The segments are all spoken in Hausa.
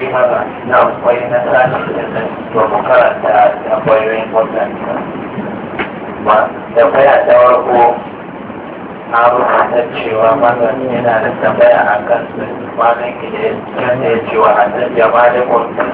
haka na akwai na sani da nan domin karanta da kwayoyin wadanda ba da baya ta warko na rubuta cewa mazan yana da tambaya a kan su kwanan gida yana ya cewa a nan jama'a da kwanta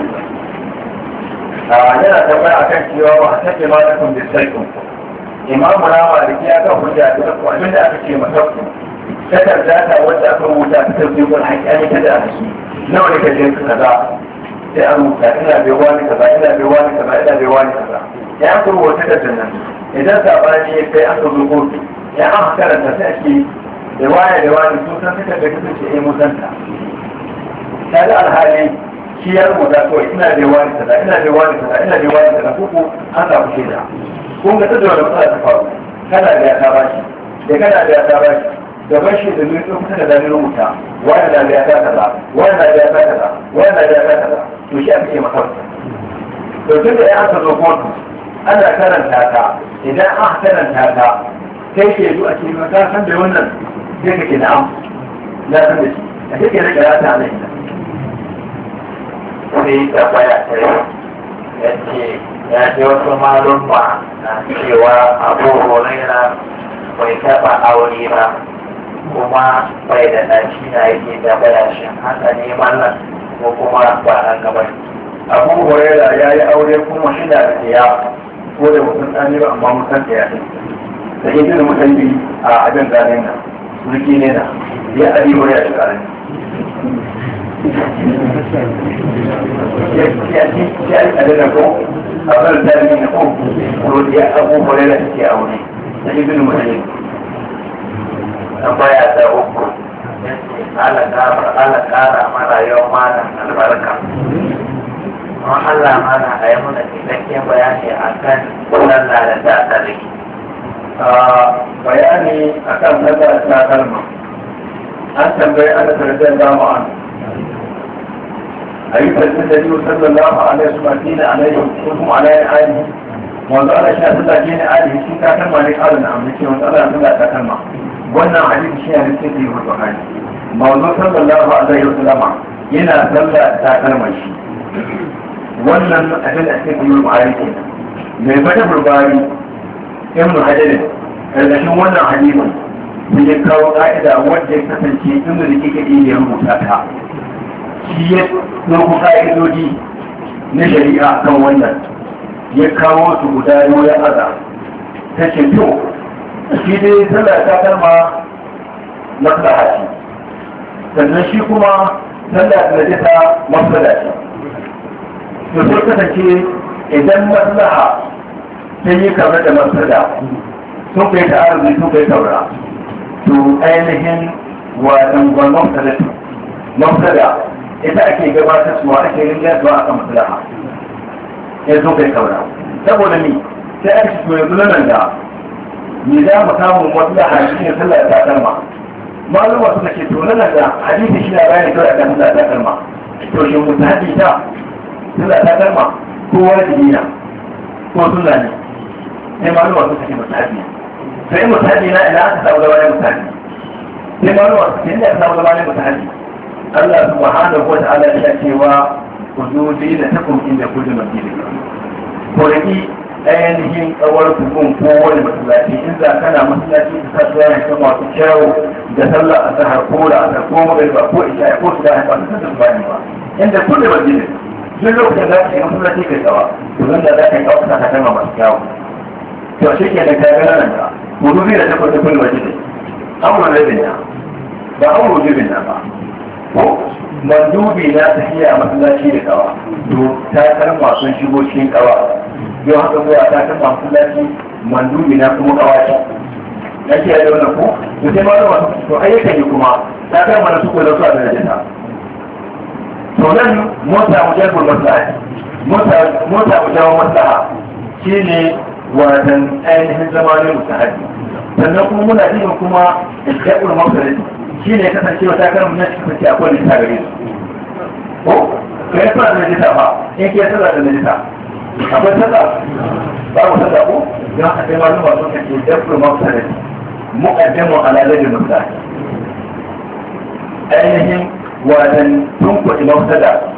yana tambaya a kan cewa wa a take ma da kun bisarkin ku imamu na maliki ya kan hujja da ku abin da aka ce masa ku takarda ta wacce aka rubuta ta tafi wani haƙƙani ta da shi nawa ne ka je ka kaza sai an rubuta ina bai wani kaza ina bai wani kaza ina bai wani kaza ya an rubuta takardar nan idan sabani ya kai aka zo kotu ya an karanta sai ake da waya da wani sun san takardar ka ce eh musanta ta da alhali shi ya rubuta kawai ina bai wani kaza ina bai wani kaza ina bai wani kaza kuku an samu shaida kun ga tattara da matsala ta faru kana da ya ta bashi da kana da ya ta bashi gaban shi da zai kusa da zanen rubuta wani na da ya ta kaza wani na da ya ta kaza wani na da ya ta kaza to shi aka ce masa to tun da ya aka zo kotu ana karanta ta idan aka karanta ta kai ke zuwa ce ma ka san da wannan sai kake na'am na san da shi a kake da karata nan sai tambaya ta yi ya ce ya ce wasu malumma na cewa abu horaira bai taɓa aure ba kuma bai da ɗaci na yake da bayashin haka ne mallan ko kuma ba an gaba abu huraira ya yi aure kuma shi da ya ko da mutum ɗan ba amma mutum da ya ɗin da yin jini mutum bi a abin ganin nan sulki ne na ya abi huraira shi ƙarami ya ci ya yi ƙarfi na ko a bar jami'i na ko ko ya abu huraira shi ke aure da yin jini mutum tambaya ta uku ala kara mana yau mana albarka don Allah mana a yi muna cikakken bayani a kan sallah da ta tsari bayani a kan sallah ta kalma an tambayi ana tarjiyar dama an a yi tarjiyar da yiwu sallallahu alaihi su madina alaihi ko kuma alaihi alihi wanzu ana shi a sallah ke ne alihi shi ta kalma ne kalin da amince wanzu ana sallah ta kalma wannan hadisi shi ne cikin yi wato hali mawzu sallallahu alaihi wa sallama yana sallah ta kalmar shi wannan abin da ake yi ma'ari ke mai fata burbari ibn hajar karkashin wannan hadisin sun ya kawo ka'ida wanda ya kasance inda da kike iya rubuta ta shi ya ɗauko ka'idodi na shari'a kan wannan ya kawo su guda yau ya aza ta ce to shi dai sallah ta kalma maslaha ce sannan shi kuma sallah ta najisa maslaha ce to sai kasance idan maslaha ta yi kamar da maslaha sun kai ta arziki sun kai saura to ainihin wadan gwamnan salatu maslaha ita ake gabatar suwa ake rinjar zuwa akan maslaha ya sun kai saura saboda ni sai aka shi yanzu nan da me za mu samu wasu da hadisi ne sallah ta kalma malama suka ce to nan da hadisi shi na bayani kawai akan sallah ta kalma to shin mutahabi ta sallah ta kalma ko wajibi na ko sunna ne sai malama suka ce mutahabi sai mutahabi na ina aka samu zama ne mutahabi sai malama suka ce ina aka samu zama ne mutahabi Allah subhanahu wa ta'ala ya cewa ku zo da takum inda kullu masjidin ko raki ainihin kawar hukun ko wani masallaci in za kana masallaci ka sa tuwa ne masu kyawu da sallah a sahar ko da asar ko magariba ko isha ko su da ba su san bani ba inda kun da masjidin duk lokacin da ka yi masallaci kai tsawa to zan da za ka yi kawo ka kama masu kyawu to shi ke da kayan nan da hudu zai da tabbata kun masjidin amurin rabin na ba amurin rabin na ba ko mandubi na tafiya masallaci da kawa to ta karma sun shigo cikin kawa yau haka zuwa ta kan masallaci mandubi na kuma kawaci na ke da wannan ko to sai malama to ayyukan yi kuma ta kan mana su ko da su a darajata to nan mota mu jarbul maslaha mota mota mu jawo maslaha shine watan ainihin zamanin mutahabi sannan kuma muna jin kuma jarbul maslaha shine kasancewa ta kan mun kasance akwai lissa gare su ko kai fara da lissa ba in ke sallah da lissa akwai sallah babu sallah ko don haka sai malum ba sun kace dabru mafsada muqaddamu ala ladin mafsada ainihin wadan tun kuɗi mafsada